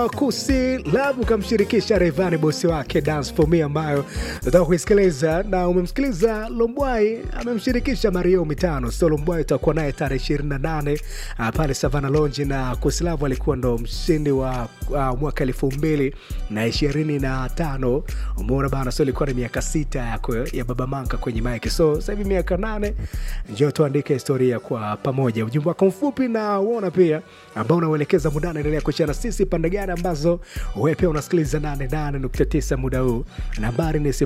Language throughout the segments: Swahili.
unaitwa Kusi Love, ukamshirikisha Rayvanny bosi wake Dance For Me, ambayo nataka kuisikiliza na umemsikiliza Lombwai amemshirikisha Mario mitano. So Lombwai utakuwa naye tarehe 28 uh, pale Savana Lounge, na Kusi Love alikuwa ndo mshindi wa uh, mwaka elfu mbili na ishirini na tano. Umeona bana, so ilikuwa ni miaka sita yako ya Baba Manka kwenye mike, so sasa hivi miaka nane. Njoo tuandike historia kwa pamoja. Ujumbe wako mfupi na uona pia ambao unauelekeza mudana, endelea kushana sisi pande gani ambazo wewe pia unasikiliza 88.9 muda huu. Nambari ni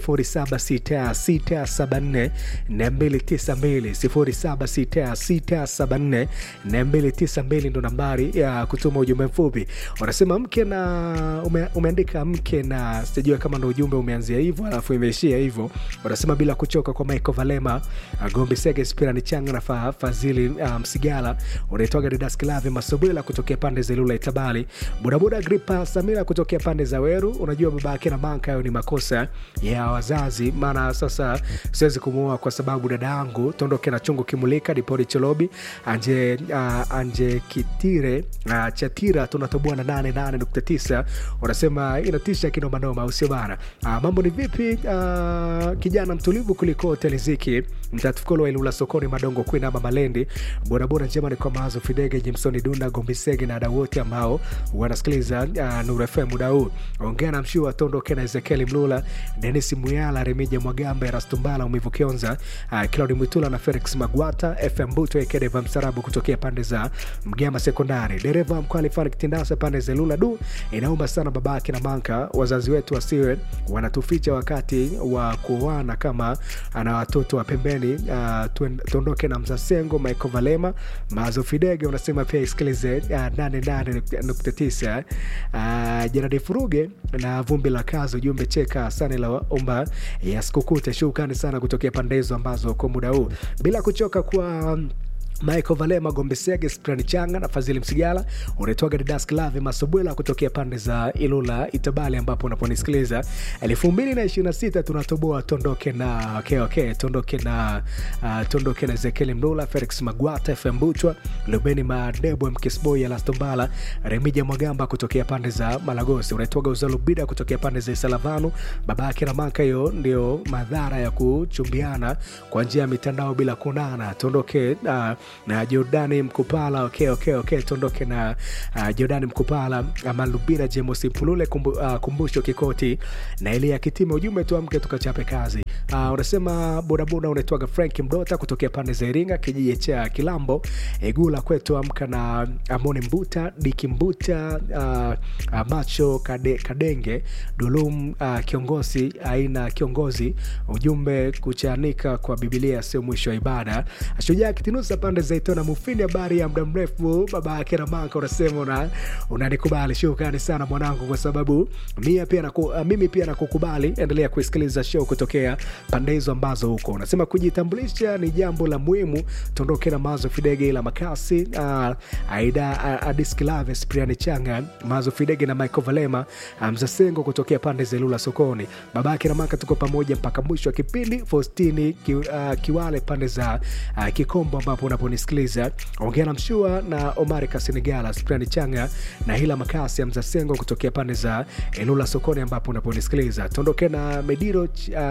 076674 292 076674 ndo nambari ya kutuma ujumbe mfupi. Wanasema mke na ume, umeandika mke na sijua kama ndo ujumbe umeanzia hivyo alafu imeishia hivyo. Wanasema bila kuchoka kwa Michael Valema, Gombi Sege, Spirani Changa na fa, Fazili uh, Msigala, unaitwaga Didas Kilavi Masobwela kutokea pande za Ilula Itabali, bodaboda Gripa Samira kutokea pande za Weru. Unajua baba yake na manka, hayo ni makosa ya wazazi, maana sasa siwezi kumuoa kwa sababu dada yangu tondoke na chungu kimulika dipori cholobi anje, uh, anje kitire uh, chatira tunatoboa na 88.9 wanasema inatisha kinomanoma, usio bana. Uh, mambo ni vipi? Uh, kijana mtulivu kuliko hoteli ziki mtatukolo wa Ilula sokoni madongo kwina ama Malendi, bodaboda njema ni kwa mawazo Fidege Jimsoni Dunda Gombisege na wadau wote ambao wanasikiliza uh, Nuru FM muda huu. Ongea na mshua tondoke na Ezekieli Mlula, Denis Muyala, Remija Mwagamba, Erastumbala, Umivu Kionza, uh, Claudi Mwitula na Felix Magwata, FM Buto Ekedeva Msarabu kutokea pande za Mgema Sekondari, dereva mkwali Farik Tindasa pande za Lula. Du, inaomba sana babake na manka, wazazi wetu wasiwe wanatuficha wakati wa kuoana kama ana watoto wa pembeni. Uh, tuondoke na Mzasengo Michael Valema Mazo Fidege unasema pia isikilize uh, 88.9 uh, Jeradi Furuge na vumbi la kazi, ujumbe cheka sana la omba ya sikukute. Shukrani sana kutokea pande hizo ambazo kwa muda huu bila kuchoka kwa Michael Valema, Gombesege, Sprani Changa na Fadhili Msigala. Unaitwaga Didas Klave Masobwela kutokea pande za Ilula Itabali, ambapo unaponisikiliza elfu mbili na ishirini na sita tunatoboa tondoke na okay, okay, tondoke na uh, tondoke na Ezekiel Mlula, Felix Magwata, FM Butwa, Lubeni Madebo, Mkisboy, Alastombala, Remija Mwagamba kutokea pande za Malagosi. Unaitwaga Uzalubida kutokea pande za Isalavanu. Baba yake na maka, hiyo ndio madhara ya kuchumbiana kwa njia ya mitandao bila kunana. Tondoke uh, na Jordani Mkupala okay, okay, okay. Tuondoke na uh, Jordani Mkupala ama Lubira Jemosi Mpulule kumbu, uh, kumbusho Kikoti na Elia Kitime. Ujumbe tuamke tukachape kazi. Uh, unasema bodaboda unaitwaga Frank Mdota kutokea pande za Iringa kijiji cha Kilambo Egula kwetu, amka na Amoni Mbuta Diki Mbuta uh, uh, macho kade, Kadenge Dulum uh, kiongozi aina kiongozi. Ujumbe kuchanika kwa Biblia sio mwisho wa ibada. Shujaa Kitinusa pande za Itona Mufini, habari ya muda mrefu baba yake na manka, unasema una unanikubali. Shukrani sana mwanangu, kwa sababu mimi pia naku, mimi pia nakukubali. Endelea kusikiliza show kutokea pande hizo ambazo huko. Unasema kujitambulisha ni jambo la muhimu. Tondoke na Mazo Fidege ila Makasi, uh, Aida Adiskilave, Spriani Changa, Mazo Fidege na Michael Valema, Mzasengo kutokea pande za Lula sokoni. Baba yake na manka, tuko pamoja mpaka mwisho wa kipindi. Faustini ki, uh, Kiwale pande za uh, Kikombo ambapo unaponisikiliza ongea na Mshua na Omari Kasinigala, Sprani Changa na Hila Makasi ya Mzasengo kutokea pande za Elula sokoni ambapo unaponisikiliza. Tondoke na Mediro uh,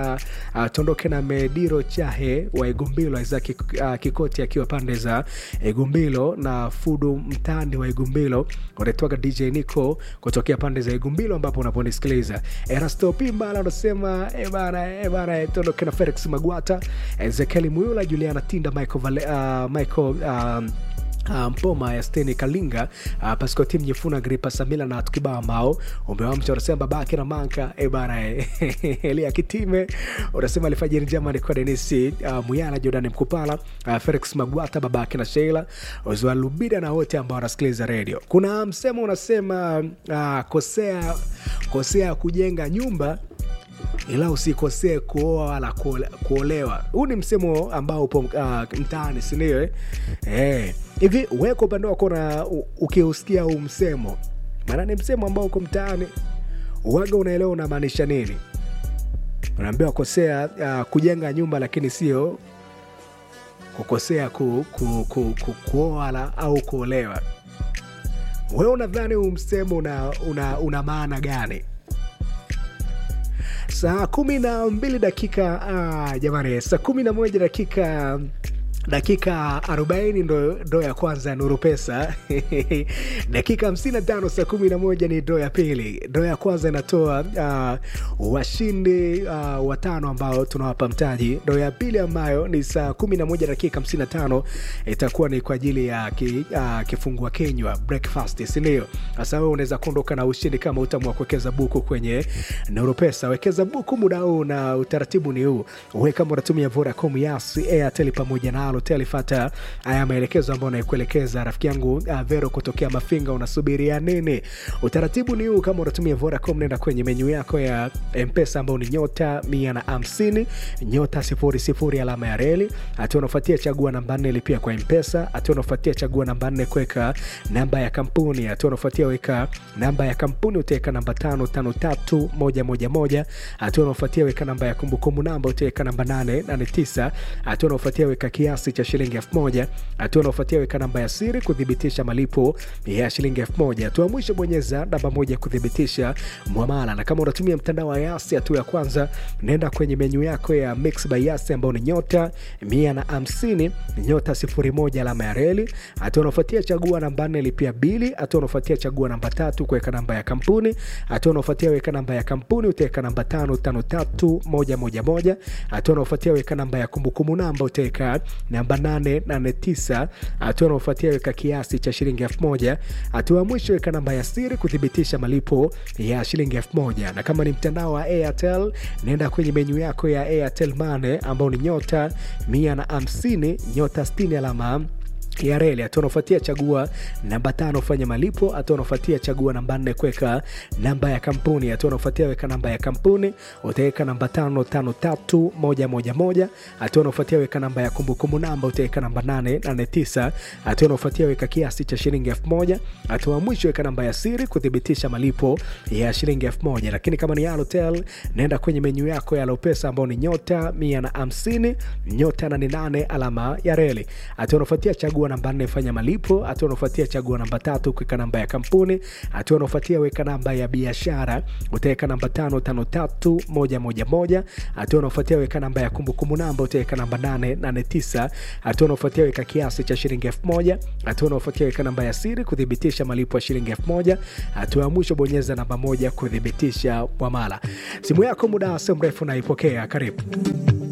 uh, tondoke na Mediro Chahe wa Igumbilo, Isaki uh, Kikoti akiwa pande za Igumbilo na Fudu Mtandi wa Igumbilo, unaitwaga DJ Nico kutokea pande za Igumbilo ambapo unaponisikiliza. Erasto Pimbala unasema e bana, e bana, tondoke na Felix Magwata, Ezekiel Muyula, Juliana Tinda, Michael Vale, uh, Michael um, Uh, Mpoma ya Steni Kalinga uh, Pasco Tim Nyefuna Gripa Samila na tukibao ambao umewamcha unasema babake na manka e bana Elia Kitime unasema alifajiri njema ni kwa Denisi uh, Muyana Jordan Mkupala uh, Felix Magwata babake na Sheila Ozwa Lubida na wote ambao wanasikiliza radio. Kuna msemo unasema uh, kosea kosea kujenga nyumba ila usikosee kuoa wala kuolewa. Huu ni msemo ambao upo uh, mtaani, sindio? Eh, hivi wewe kwa upande wako na ukiusikia huu msemo, maana ni msemo ambao uko mtaani, uwaga unaelewa unamaanisha nini? Unaambiwa kosea uh, kujenga nyumba, lakini sio kukosea ku, ku, ku, ku, kuoa au kuolewa. wewe unadhani huu msemo una, una, una maana gani saa kumi na mbili dakika ah, jamani saa kumi na moja dakika dakika 40 ndo, ndo ya kwanza nuru pesa dakika 55 saa 11 ni ndo ya pili ndo ya kwanza inatoa uh, washindi uh, watano ambao tunawapa mtaji ndo ya pili ambayo ni saa 11 dakika 55 itakuwa ni kwa ajili ya ki, uh, kifungua kinywa breakfast sindio sasa wewe unaweza kuondoka na ushindi kama utamua kuwekeza buku kwenye nuru pesa wekeza buku muda huu na utaratibu ni huu uwe kama unatumia vodacom yasi airtel pamoja na halotel fata haya maelekezo ambayo naikuelekeza rafiki yangu uh, vero kutokea mafinga unasubiria nini utaratibu ni huu kama unatumia vodacom nenda kwenye menyu yako ya mpesa ambao ni nyota mia na hamsini nyota sifuri sifuri alama ya reli hatua unafuatia chagua namba nne lipia kwa mpesa hatua unafuatia chagua namba nne kuweka namba ya kampuni hatua unafuatia weka namba ya kampuni utaweka namba tano tano tatu moja moja moja hatua unafuatia weka namba ya kumbukumbu namba utaweka namba nane nane tisa hatua unafuatia weka kiasi cha shilingi elfu moja hatua unaofuatia weka namba ya siri kuthibitisha malipo ya shilingi elfu moja hatua mwisho bonyeza namba moja kuthibitisha mwamala na kama unatumia mtandao wa yasi hatua ya kwanza nenda kwenye menyu yako ya mix by yasi ambao ni nyota mia na hamsini nyota sifuri moja alama ya reli hatua unaofuatia chagua namba nne lipia bili hatua unaofuatia chagua namba tatu kuweka namba ya kampuni hatua unaofuatia weka namba ya kampuni utaweka namba tano tano tatu moja moja moja hatua unaofuatia weka namba ya kumbukumbu namba utaweka namba 889 hatua unaofuatia weka kiasi cha shilingi 1000 hatua ya mwisho weka namba ya siri kuthibitisha malipo ya shilingi 1000 na kama ni mtandao wa airtel nenda kwenye menyu yako ya airtel mane ambao ni nyota 150 nyota 60 alama ya reli hatua unaofuatia chagua namba tano fanya malipo hatua unaofuatia chagua namba nne kuweka namba ya kampuni hatua unaofuatia weka namba ya kampuni utaweka namba tano tano tatu moja moja moja hatua unaofuatia weka namba ya kumbukumbu namba utaweka namba nane nane tisa hatua unaofuatia weka kiasi cha shilingi elfu moja hatua mwisho weka namba ya siri kuthibitisha malipo ya shilingi elfu moja lakini kama ni Halotel naenda kwenye menyu yako ya Lopesa ambao ni nyota mia na hamsini nyota nane nane alama ya reli hatua unaofuatia chagua namba nne fanya malipo hatua unaofuatia chagua namba tatu kuweka namba ya kampuni hatua unaofuatia weka namba ya biashara utaweka namba tano tano tatu moja moja moja hatua unaofuatia weka namba ya kumbukumbu namba utaweka namba nane nane tisa hatua unaofuatia weka kiasi cha shilingi elfu moja hatua unaofuatia weka namba ya siri kuthibitisha malipo ya shilingi elfu moja hatua ya mwisho bonyeza namba moja kuthibitisha mwamala simu yako muda sio mrefu naipokea karibu